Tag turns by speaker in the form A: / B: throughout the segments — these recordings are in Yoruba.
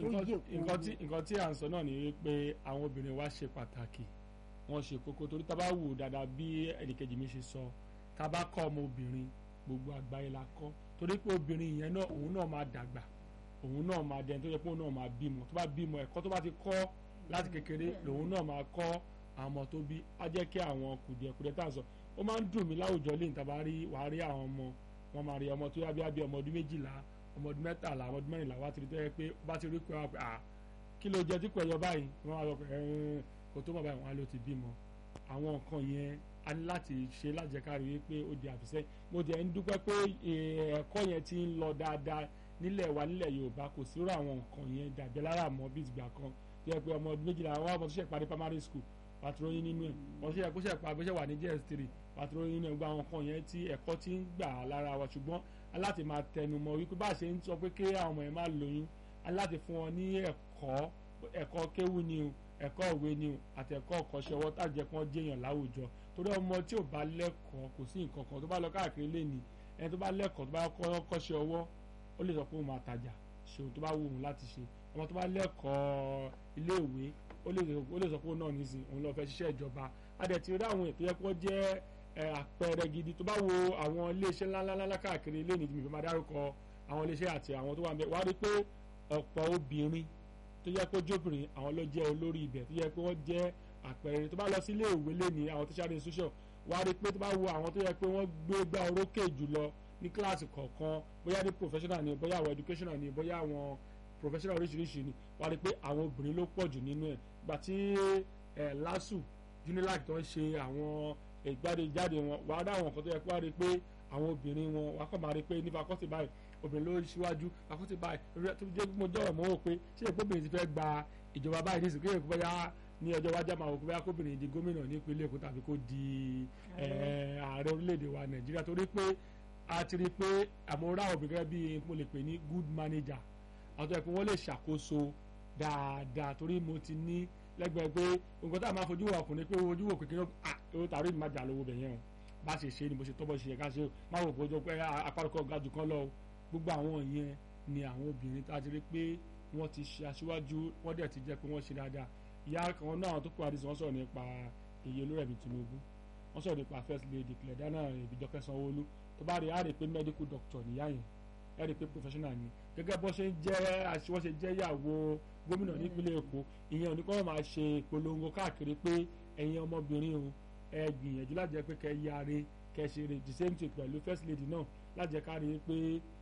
A: ó
B: nǹkan
A: yè
B: nǹkan tí
A: kúrú
B: nǹkan tí à ń sọ náà ni wípé àwọn obìnrin wa ṣe pàtàkì wọ́n ṣe kókó torí tá a bá wò dáadáa bí ẹnìkejì mi ṣe sọ tá a bá kọ́ ọmọ obìnrin gbogbo àgbáyé la kọ́ torí pé obìnrin yẹn náà òun náà máa dàgbà òun náà máa dẹni tó yẹ pé òun náà máa bímọ tó bá bímọ ẹ̀kọ́ tó bá ti kọ́ láti kékeré lòun náà máa kọ́ àwọn ọmọ tó bí á jẹ́ kí àwọn kùdìẹ̀kùdìẹ̀ tá à ń sọ ó máa ń dùn mí láwùjọ lẹ́yìn tá a bá rí wàá rí àwọn ọmọ wọn máa rí ọmọ tó yá bí abí ọmọ ọdún méjìlá ọmọ ọdún mẹ́tàlá ọmọ ọdún mẹ́rìnlá wá ti rí tó yẹ pé bá ti rí pé wá pé à kí ló jẹ tí kò ẹyọ báyìí wọn á lọ pé ẹn kò tó mọ̀ báyìí wọn á lọ ti bímọ àwọn nǹkan yẹn a ní láti ṣe lájẹkárí wípé ó di àfisẹ́ mo jẹ́ ń dúpẹ́ pé ẹ̀kọ́ yẹn ti ń lọ dáadáa nílẹ̀ wa nílẹ̀ Yorùbá kò sí rú àwọn nǹkan yẹn dàbí lára mọ́ bí ìgbà kan tó yẹ pé ọmọ ọdún méjìlá wọn ọmọ tó ṣe parí primary school pàtróyìn nínú ẹ̀ wọ́n ṣe kó ṣe pa bó ṣe wà ní JS3 pàtróyìn nínú ẹ̀ gba àwọn nǹkan yẹn tí ẹ̀kọ́ ti ń gbà lára wa ṣùgbọ́n aláti máa tẹnu mọ́ wípé bá a ṣe ń sọ pé kí àwọn ọmọ yẹn máa lóyún aláti fún wọn ní ẹ̀kọ́ ẹ̀kọ́ kéwú ni o ẹ̀kọ́ òwe ni o àti ẹ̀kọ́ ọ̀kọ́ṣẹ́ ọwọ́ tàjẹ́ kí wọ́n jẹ́yàn láwùjọ torí ọmọ tí ò bá lẹ́kọ̀ọ́ kò sí nǹkan kan tó bá lọ káàkiri lẹ́ni ẹni tó bá lẹ́kọ̀ọ́ tó bá kọ́ kọ́ṣẹ́ ọwọ́ ó lè sọ pé òun máa tajà ṣe ohun tó bá wù òun láti ṣe ọmọ tó bá lẹ́kọ̀ọ́ iléèwé ó lè sọ pé òun náà nísìn òun lọ fẹ́ ṣiṣẹ́ ìjọba adẹ̀ ti rí àwọn ètò yẹ kó jẹ́ àpẹẹrẹ gidi tó bá wo àwọn iléeṣẹ́ ńláńlá káàkiri lẹ́ni tí mi fi máa dárúkọ àwọn iléeṣẹ́ àti àwọn tó wà ń bẹ wá rí pé ọ̀pọ̀ obìnrin tó yẹ kó jóbìnrin àwọn ló jẹ́ olórí ibẹ̀ tó yẹ pé wọ́n jẹ́ àpẹẹrẹ tó bá lọ sí ilé ìwé lẹ́ni àwọn tertiary institution wá rí pé tó bá wo àwọn tó yẹ pé wọ́n gbé gbá orókè jùlọ ní kíláàsì kọ̀ọ̀kan bóyá ní professional ni bóyá àwọn educational ni bóyá àwọn professional oríṣiríṣi ni wá rí pé àwọn obìnrin ló pọ̀ jù nínú ẹ̀ gbà tí LASU UNILAG tó ń ṣe àwọn ìgbàdéjáde wọn wà á dá àwọn nǹkan tó yẹ kó wá rí pé àwọn obìnrin wọn wà á kọ́ máa rí pé ní fakọ́tì báyìí obìnrin ló ṣíwájú fakọ́tì báyìí tó jẹ́ mo jọ̀rọ̀ mọ́ wò pé ṣé èkó obìnrin ti fẹ́ gba ìjọba báyìí nísìnyí kéèyàn bóyá ní ọjọ́ wájú àmọ́ àwọn bóyá kóbìnrin di gómìnà nípínlẹ̀ Èkó tàbí kó di ààrẹ orílẹ̀-èdè wa Nàìjíríà torí pé a ti rí i pé àmọ́ra obìnrin gẹ́gẹ́ bí mo lè pè ní good manager àwọn tó yẹ pé wọ́n lè ṣàkóso dáadáa torí mo ti ní lẹ́gbẹ̀ẹ́ pé nǹkan tá a máa fojú wò ọkùnrin pé ojú wò kékeré ah owó tààrí mi máa jà lówó bẹ̀ yẹn o bá ṣe ṣe ni mo ṣe tọ́ bọ́ ṣe yẹ ká ṣe o má wò pé ojú pé apárọ̀kọ̀ ga jù kan lọ o gbogbo àwọn yẹn ni àwọn obìnrin tá a ti rí pé wọ́n ti ṣe aṣíwájú wọ́n dẹ̀ ti jẹ́ pé wọ́n ṣe dáadáa ìyá kan náà tó kó àdìsí wọ́n sọ̀rọ̀ nípa èyí olórẹ̀mí Tinubu wọ́n sọ̀rọ̀ nípa first lady Cledana Ìbíjọkẹ́ Sanwó-Olú tó bá rí i á rí i pé medical doctor nìyá yẹn ẹ rí i pé professional ni gẹ́gẹ́ bó ṣe ń jẹ́ wọ́n ṣe jẹ́ ìyàwó gómìnà nípínlẹ̀ Èkó ìyẹn ò ní kọ́ máa ṣe ìpolongo káàkiri pé ẹ̀yin ọmọbìnrin o ẹ gbìyànjú láti jẹ́ pé kẹ́ yáre kẹ́ ṣe rè the same thing pẹ̀lú first lady náà láti jẹ́ ká rí i pé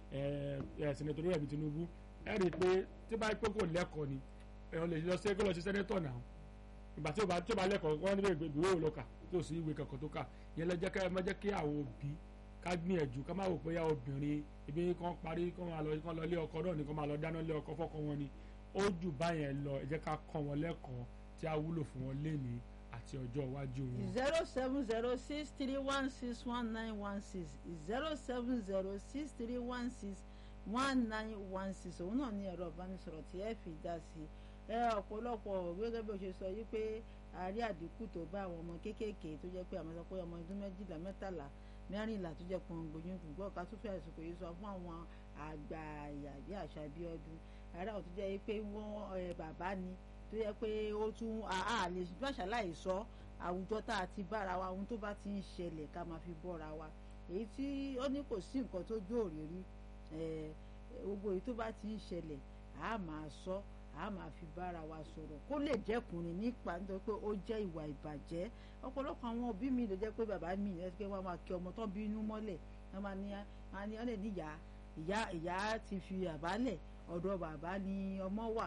B: ẹ senator Rẹ̀mí Tinubu ẹ rí i pé tí bá pé kò lẹ́kọ̀ọ́ ni ẹ lè lọ sí lọ sí senator náà ìgbà tí ó bá tí ó bá lẹ́kọ̀ọ́ wọ́n níbẹ̀ ìwé òlọ́kà tí ò sí ìwé kankan tó kà yẹn lọ jẹ́ ká ẹ má jẹ́ kí àwọn òbí ká gbìyànjú ká má wò pé obìnrin ibi kan parí kán máa lọ kán lọ lé ọkọ náà ni kán máa lọ dáná lé ọkọ fọ́kọ wọn ni ó jù báyẹn lọ ẹ jẹ́ ká kọ́ wọn lẹ́kọ̀ọ́ tí a wúlò fún wọn lénìí àti ọjọ́ iwájú wọn.
A: zero seven zero six three one six one nine one six zero seven zero six three one six one nine one six òun náà ní ẹ̀rọ ìbánisọ̀rọ̀ tí ẹ fi dá sí ẹ ọ̀pọ̀lọpọ̀ gẹ́gẹ́ bí o ṣe sọ yìí pé àárí àdínkù tó bá àwọn ọmọ kéékèèké tó jẹ́ pé àmọ́ sọ pé ọmọ ọdún méjìlá mẹ́tàlá mẹ́rìnlá tó jẹ́ pọn gbòyún gbùgbọ́ ká tó fẹ́ àsìkò yìí sọ fún àwọn àgbà àyàbí àṣà bí ọdún ara ò tó jẹ́ pé wọ́n bàbá ni tó yẹ pé ó tún àlè máṣáláì sọ àwùjọ tá a ti bára wa ohun tó bá ti ń ṣẹlẹ̀ ká máa fi bọ́ra wa èyí tí ó ní kò sí nǹkan tó jó òrìrí gbogbo èyí tó bá ti ń ṣẹlẹ̀ a máa sọ a máa fi bára wa sọ̀rọ̀ kó lè jẹ́kùnrin nípa nítorí pé ó jẹ́ ìwà ìbàjẹ́ ọ̀pọ̀lọpọ̀ àwọn òbí mi ló jẹ́ pé bàbá mi ẹ̀ pé wọ́n máa kí ọmọ tó bínú mọ́lẹ̀ wọ́n máa ní wọ́n ní ọ̀lẹ̀ níyà ìyá ìyá ti fi àbálẹ̀ ọ̀dọ̀ bàbá ni ọmọ wà.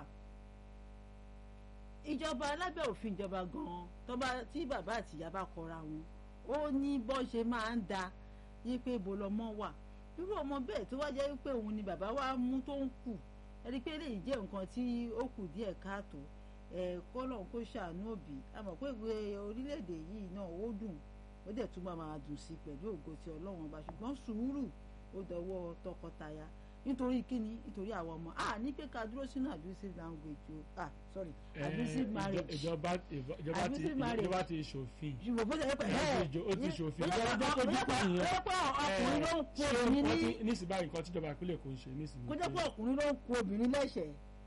A: ìjọba lábẹ́ òfin ìjọba gan-an tí bàbá àti ìyá bá kọra wọn ó ní bọ́ ṣe máa ń da yí pé ibo lọmọ wà irú ọmọ bẹ́ẹ̀ tó wá jẹ́ pé òun ni bàbá wa mú tó ń kù ẹni pé lè jẹ́ nǹkan tí ó kù díẹ̀ káàtó ẹ̀ kọ́lọ̀ kó ṣàánú òbí àmọ́ pé ìwé orílẹ̀-èdè yìí náà ó dùn ó dẹ̀ tún máa máa dùn sí pẹ̀lú ògo ti ọlọ́run ọba ṣùgbọ́n sùúrù ó dọwọ́ tọkọtaya nítorí kíni nítorí àwọn ọmọ a ní pé ká dúró sínú abusive language o ah sorry abusive marriage
B: ìjọba ìjọba ti ìjọba ti ṣòfin
A: ṣùgbọ́n bó ṣe yẹ pé ẹ
B: ó ti ṣòfin
A: ìjọba tó kọjú pé ìyẹn kó jẹ́ pé ọkùnrin ló ń kó obìnrin ní
B: nísìnyí báyìí nǹkan tíjọba ìpínlẹ̀ kò ń ṣe nísìnyí.
A: kó jẹ́ pé ọkùnrin ló ń kó obìnrin lẹ́sẹ̀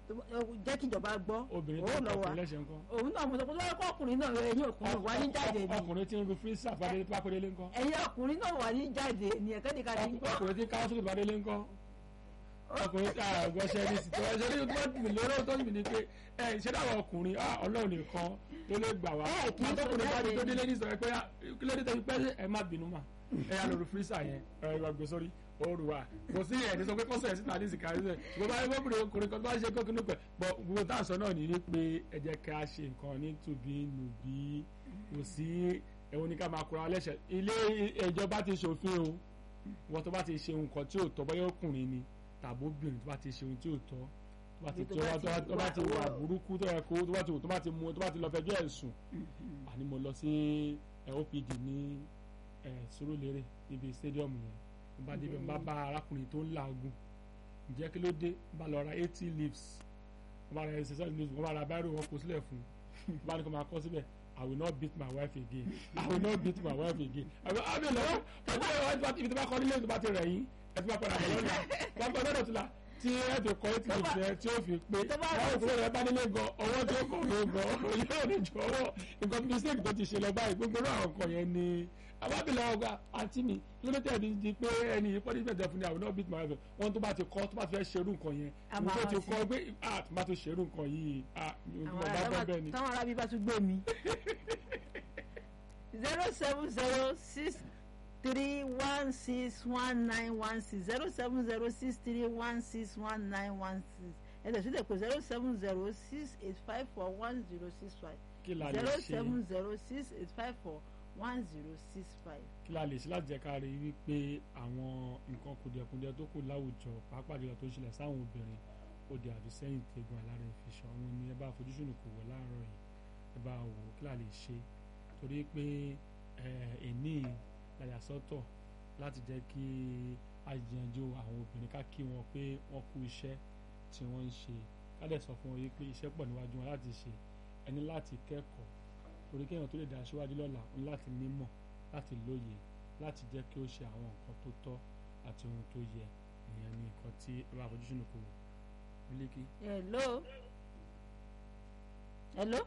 A: jẹ́ kí ìjọba gbọ́
B: obìnrin
A: ó
B: tó ń
A: lọ wá
B: kọkùnrin lẹ́sẹ̀ ńkọ́
A: òun náà mo sọ pé lọ́wọ́ kọ́ ọkùnrin náà ẹ̀yin ọkùnrin wà ní jáde ni
B: ọkùnrin tí ń ru fírísà pápẹ́délé ńkọ́
A: ẹ̀yin ọkùnrin náà wà ní jáde ni ẹ̀kẹ́dìkà ní gbọ́
B: ọkùnrin tí káwọ́ sókè pápẹ́délé ńkọ́ ọkùnrin tí àgbọ̀ ṣẹ́ni sí tó ẹ̀ṣẹ́ nínú tó ń lóró tó ń bì ní pé ẹ̀ ṣé dáwọ̀ ọkùnrin ah, ọlọ́run nìkan ló lè gbà wá
A: Ẹ kì í sọ
B: àtọkùnrin bá ti tó
A: jáde.
B: délé ní sọ̀rọ̀ pé ah, kí ló dé tẹ́bi pẹ́ ẹ má bínú mà ẹ yà lóru fírísà yẹn ẹ wà gbé sórí oru wa kò sí ẹ̀ ní sọ pé kọ́sọ̀ ẹ̀ síta ní ìsìnká ẹ̀ ṣùgbọ́n bá yẹ kókùnrin ọkùnrin kan tó bá ṣe kókùnrin pẹ̀ bọ̀ gbogbo tá à ń sọ náà ní wípé ẹ jẹ́ ká ṣe nǹkan ní tùbí nùbí kò sí ẹ̀wọ̀n ní ká máa kura lẹ́sẹ̀ ilé ìjọba ti ṣòfin o wọ́n tó bá ti ṣe nǹkan tí ò tọ́ bọ́yá ọkùnrin ni tàbí obìnrin tó bá ti ṣe ohun tí ò tọ́ tó bá ti
A: Tó
B: tó
A: bá
B: bá
A: ti
B: tó bá ti wà
A: wà-
B: burúkú tó yẹ kó tó bá ti tó bá ti mú tó bá ti lọ fẹjọ́ ẹ̀sùn àní mo lọ sí ẹ, OPD ní ẹ, Surulere níbi stadium yẹn mo bá débẹ̀ mo bá bá arákùnrin tó ń làágùn ǹjẹ́ kí ló dé mo bá lọ ra eighty leaves mo bá ra exercise leaves mo bá ra báírò wọn kó sílẹ̀ fún un mo bá ní kó máa kọ́ síbẹ̀ I will not beat my wife again I will not beat my wife again àbí àbí lọ́wọ́ ọjọ́ ìwádìí ibi tó bá kọ́ nílé tó bá ti rẹ̀ yín ẹ ti bá padà bọ̀ lọ́la wọ́n kọ́ lọ́dọ̀ tó la tí ẹ fi kọ́ eighty leaves yẹn tí ó fi pé
A: tó bá
B: báwo tó rẹ̀ bá nílé gan ọwọ́ tí ó kọ̀ ló gan yóò ní jọ ọwọ́ nǹkan mistake tó ti ṣe lọ báyìí gbogbo náà àwọn nǹkan yẹn ni àbábìlẹ̀ ọgbà àǹtí mi lórí tẹ̀lé di pé ẹni yìí pọ́lí bẹ̀rẹ̀ fún mi àwọn náà beat my wife wọn tó bá ti kọ́ tó bá ti fẹ́ ṣerú nǹkan yẹn
A: A
B: mo
A: máa
B: tó ti
A: rántí.
B: kọ́ pé ah tó bá ti ṣerú nǹkan yìí ah mi ò
A: àwọn
B: bá bọ́
A: ará
B: bẹ́ẹ̀ ni.
A: táwọn arábí bá tún gbé mi. zero seven zero six three one six one nine one six zero seven zero six three one six one nine one six ẹ̀dẹ̀ sílẹ̀ pé zero seven zero six eight five four one zero six five
B: kí la lè
A: zero
B: ṣe
A: seven zero six eight five four one zero six five.
B: kí la lè ṣe láti jẹ́ ká rí wípé àwọn nǹkan kùdìẹ̀kùdìẹ̀ tó kù láwùjọ pàápàá jùlọ tó ń ṣẹlẹ̀ sáwọn obìnrin ó di àfisẹ́yìn tẹ̀gùn alára ìfiṣọ́ wọn ni ẹ bá fojúsùn kò wọ láàárọ̀ yìí ẹ bá wò ó kí la lè ṣe torí pé ẹ̀ẹ́nì làyà sọ́tọ̀ láti jẹ́ kí a yanjú àwọn obìnrin ká kí wọn pé wọ́n kú iṣẹ́ tí wọ́n ń ṣe ká dẹ̀ sọ fún wọn yìí pé iṣẹ́ pọ̀ níwájú wọn láti ṣe ẹni láti kẹ́kọ̀ọ́ torí kéèyàn tó lè dá aṣíwájú lọ́la ń láti nímọ̀ láti lóye láti jẹ́ kí ó ṣe àwọn nǹkan tó tọ́ àti ohun tó yẹ ìyẹn ni nǹkan tí ẹ bá fojú sùn kò wò mílíkì.
A: hello hello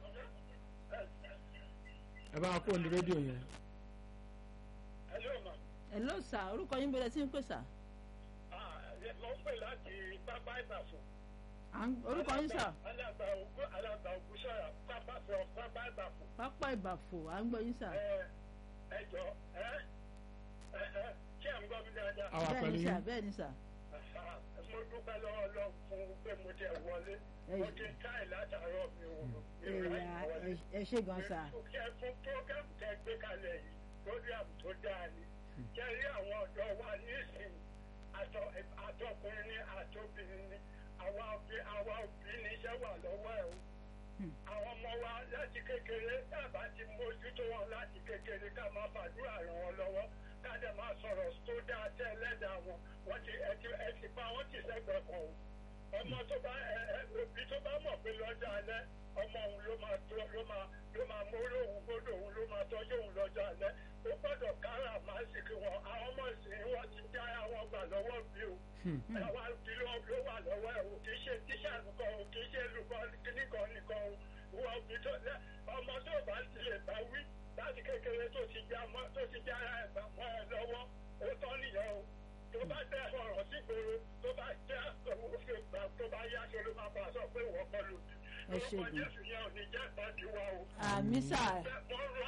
B: ẹ bá kó ní rédíò yẹn
C: Hello, ma.
A: hello sir orúkọ yín bẹ̀rẹ̀ sí ń pè sà
C: Ah, mo ń pè láti pápá ìbàfọ̀.
A: À ń- orúkọ yín sà
C: Alàgbà ògùn alàgbà ògùn sọ̀rọ̀ pápá sọ pápá ìbàfọ̀.
A: pápá ìbàfò à ń gbọ́ yín sà
C: Ẹ ẹ jọ ẹ ẹ ẹ ṣé à ń gbọ́ mi dáadáa?
B: àwa
A: bẹ́ẹ̀
B: pẹ̀lú
A: ni sà
B: yín
A: bẹ́ẹ̀ ni sà
C: Ah, Mo dúpẹ́ lọ́wọ́ lọ fún pé mo tẹ̀ wọlé. Mo ti káì látàárọ̀ mi ò mi ò ráyè
A: Ẹ̀yà,
C: wọlé.
A: ẹ- ẹ ṣé gan sà
C: Kí ẹ fún program tẹ gbé kalẹ̀ yìí, program tó dáa ni. Kẹ́ rí àwọn ọ̀dọ́ wa nísìnyí, àtọ- àtọkùnrin ni àtobìnrin ni, àwa òbí àwa òbí ni iṣẹ́ wà lọ́wọ́ ẹ̀ o. Àwọn ọmọ wa láti kékeré dábà ti mójútó wọn láti kékeré ká máa fàdúrà ràn wọn lọ́wọ́ ká dẹ̀ máa sọ̀rọ̀ tó dáa tẹ́ ẹlẹ́dàá wọn. Wọ́n ti ẹ ti ẹ ti pa wọ́n ti sẹ́gbẹ̀ẹ́ kan o ọmọ tó bá ẹ ẹ òbí tó bá mọ̀ pé lọ́jọ́ alẹ́ ọmọ òun ló máa tó ló máa ló máa mórí òun gbọ́dọ̀ òun ló máa tọ́jú òun lọ́jọ́ alẹ́ ó gbọ́dọ̀ kára máa sì kí wọn àwọn ọmọ ìsìn wọn ti já àwọn gbà lọ́wọ́ bí o àwa òbí ló ló wà lọ́wọ́ ẹ̀ o kì í ṣe tíṣà nìkan o kì í ṣe olùkọ́ nìkan nìkan o ìwọ òbí tó lẹ ọmọ tó bá ti lè bá wí láti kékeré tó ti já mọ́ tó ti já ẹ̀ bá mọ́ ẹ lọ́wọ́ ó tọ́ nìyẹn o tó bá tẹ ọ̀rọ̀ sí gbòòrò tó bá jẹ́ òfin gbà tó bá yá ṣe ló máa bá a sọ pé ìwọ kọ́ ló bí.
A: Ẹ ṣé
C: orúkọ
A: gan.
C: jésù yẹn ò ní jẹ́ ìpàdé wa o.
A: àmì sà
C: mo rọ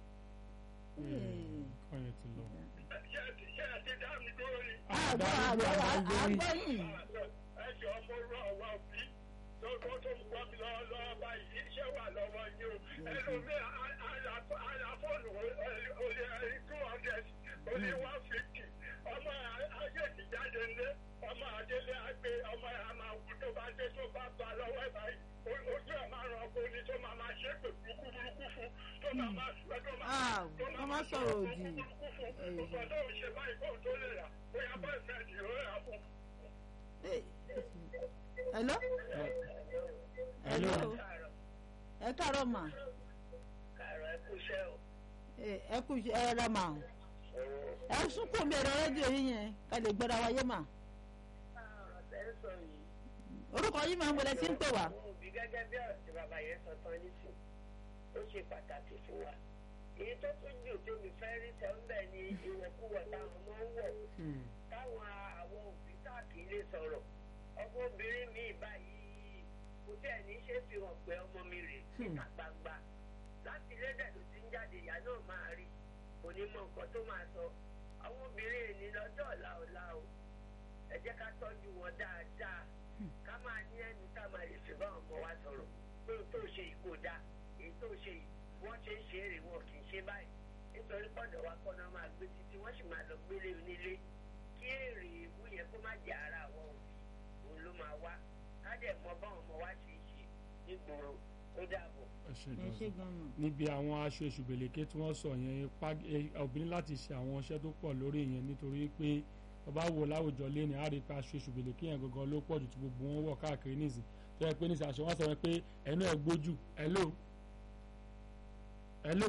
B: nǹkan yẹn ti lọ.
C: ṣé ẹ ti ṣé ẹ ti dá mi dúró ni.
A: àgbọ̀ àgbọ̀ àgbọ̀ yìí
C: ẹ jọ mo rọ àwa òbí lọ́gbọ́n tó ń gbọ́ mi lọ́wọ́ lọ́wọ́ báyìí iṣẹ́ wà lọ́wọ́ yín o. ẹlòmíì àlàfóònù olè two hundred olè one fifty ọmọ ayé ti jáde ńlé ọmọ adélé àgbé ọmọ àmàwù tó bá dé tó bá bá lọ́wọ́ ẹ̀ báyìí ojú ẹ̀ máa ràn ọkọ ni tó máa máa ṣépè burúkú burúkú fún tó máa máa tó máa
A: Ah,
C: tó
A: wọ́n máa sọ̀rọ̀ òdì.
C: burúkú fún nǹkan tó ń ṣe báyìí kó tó lè rà bóyá bọ́ọ̀ fẹ́ẹ́ dì ó rà fún.
A: Hey. hello hello ẹ káàárọ̀ mà
C: Kàrọ̀ ẹ kú iṣẹ́ o.
A: Eh, ẹ kú iṣẹ́- ẹ ra mà ẹ sunkún mi ẹ̀rọ rédíò yín yẹn ká lè gbọ́ra wáyé mà
C: Ọ̀rọ̀ tẹ́ ń sọ yìí,
A: orúkọ yìí máa ń wọlé tí ń pè wá.
D: àwọn òbí gẹ́gẹ́ bí ọ̀rọ̀ tí bàbá yẹn sọ tán nísìn ó ṣe pàtàkì fún wa èyí tó tún jù tó mi fẹ́ rí sẹ́ńbẹ̀ ni ìwọ̀kuwọ̀ táwọn ọmọ ń wọ̀
B: Hmm.
D: táwọn àwọn òbí káàkiri lè sọ̀rọ̀ ọmọbìnrin mi báyìí kò tẹ̀ ní ṣe fi hàn pé ọmọ mi rè níta gbangba láti lédè tó ti ń jáde ìyá náà máa rí kò ní mọ nǹkan tó máa sọ àwọn obìnrin èní lọ́jọ́ ọ̀la ọ̀la o ẹ jẹ́ ká tọ́jú wọn dáadáa ká máa ní ẹnu ká máa lè fi bá ọmọ wa sọ̀rọ̀ pé ohun tó ṣe yìí kò dáa èyí tó ṣe yìí wọ́n ṣe ń ṣe èrè wọn kì í ṣe báyìí nítorí pọ̀dọ̀ wa kọ́ náà máa gbé títí wọ́n sì máa lọ gbélé onílé kí èrè ìwú yẹn kó má jẹ́ ara àwọn òbí òun ló máa wá ká dẹ̀ mọ báwọn ọmọ wa ṣe ń ṣe nígboro ó dàbọ̀.
B: ẹ ṣe
A: ẹ ṣe
B: gan-an.
A: gan-an.
B: níbi àwọn aṣọ èṣùbẹ̀lẹ̀kẹ́ tí wọ́n sọ yẹn ipá- ẹ- obìnrin láti ṣe àwọn iṣẹ́ tó pọ̀ lórí yẹn nítorí pé ọba wo láwùjọ lẹ́nu á rí i pé aṣọ èṣùbẹ̀lẹ̀kẹ́ yẹn gangan ló pọ̀ jù tí gbogbo wọn wọ̀ káàkiri nísìn tó yẹ pé nísìn aṣọ wọn sọ wọn pé ẹnu ẹ̀ gbójú hello hello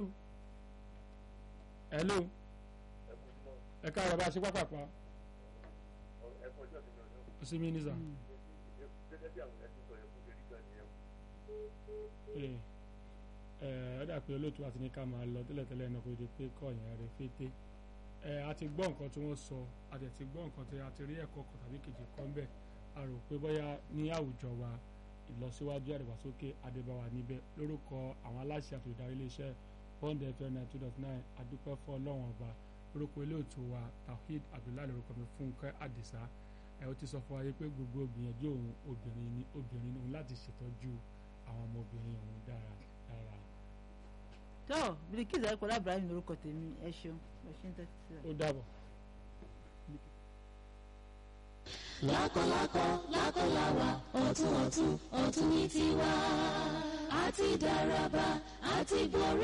B: hello ẹ káàárọ̀ bá a ṣe pápápá ó sì mí nísà ẹ ẹ ọ dà pé olóòtú àti ní ká máa lọ tẹ́lẹ̀tẹ́lẹ̀ náà kó di pé kọ́ yẹn rẹ̀ fété ẹ a ti gbọ́ nǹkan tí wọ́n sọ a dẹ̀ ti gbọ́ nǹkan tí a ti rí ẹ̀kọ́ kan tàbí kejì kan bẹ́ẹ̀ a rò pé bóyá ní àwùjọ wa ìlọsíwájú àdìgbàsókè adébáwa níbẹ̀ lórúkọ àwọn aláṣẹ àti olùdarí iléeṣẹ́ bond fm nine two dot nine adúpẹ́ fún ọlọ́run ọba lórúkọ olóòtú wa tawhid abdullahi lórúkọ mi fúnkẹ́ àdìsá ẹ ó ti sọ fún wa yìí pé gbogbo gbìyànjú òun obìnrin ni obìnrin ni òun láti ṣètọ́jú àwọn ọmọbìnrin òun dára dára
A: tó Bilkisu ayíkọlá Ibrahim lórúkọ tèmi ẹ ṣeun ẹ ṣe ń tẹ́tí sí wa.
B: ó dàbọ̀.
E: lákọlákọ lákọláwa ọ̀tún ọ̀tún ọ̀tún ní tiwa àti dáraba àti borí.